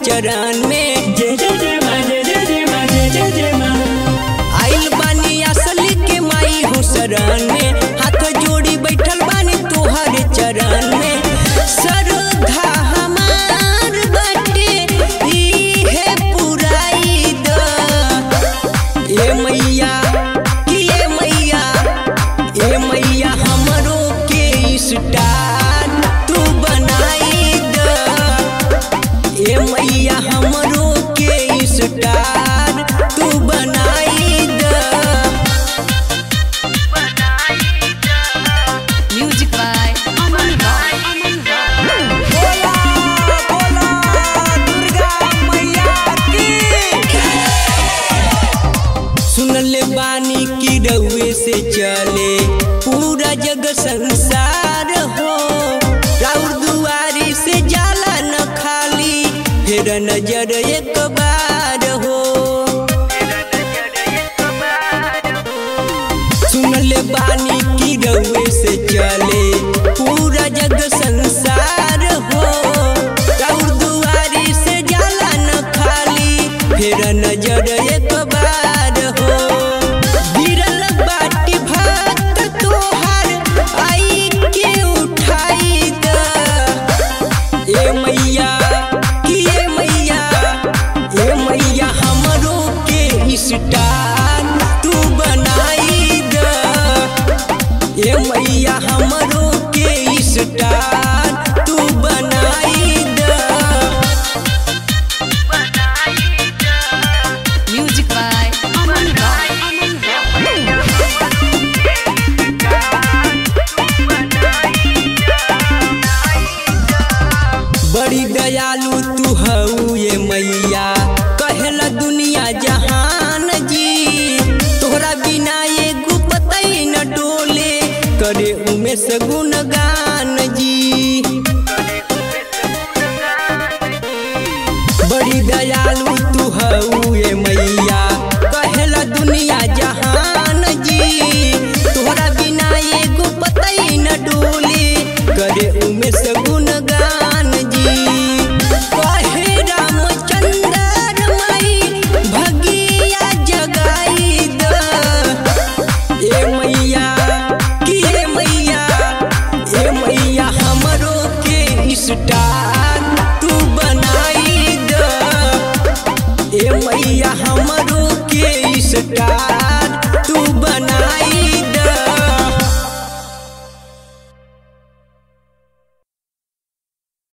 चरण में जय जय जय माँ जय जय जय माँ जय जय जय माँ आइल बानी असली के माई हो शरण में हाथ जोड़ी बैठल बानी तोहर चरण में श्रद्धा हमार बाटे इहे पुराई द ए मैया कि ए मैया ए मैया हमरो के स्टार तू बनाई द ए मैया हमरो के स्टार तू बनाई द Music by Aman Rock. Aman Rock. बोला बोला दुर्गा मैया की सुनले बानी की रउए से चले पूरा जग संसार हो राउर दुआरी से जाला न खाली फिर नजर एक बार हो सुनले बानी की रउए से चले पूरा जग संसार हो राउर दुआरी से जाला न खाली फिर नजर एक बार हो गिरल बाटी भात तोहार आई के उठाई द ए मैया कि ए मैया ए मैया हमरो के स्टार तू बनाई द ए मैया हमरो के स्टार तू बनाई द Music by Aman Rock. Aman Rock. बड़ी दयालु तू हऊ ये मैया कहला दुनिया जहान जी तोहरा बिना एगो पतई न डोले करे उमे से गुणगान जी बड़ी दयालु तू हऊ ये मैया कहला दुनिया जहान जी तोहरा बिना एगो पतई न डोले करे उमे से गुणगान जी कहे रामचंद्र माई भगिया जगाई द ए मैया कि ए मैया ए मैया हमरो के स्टार तू बनाई द ए मैया हमरो के स्टार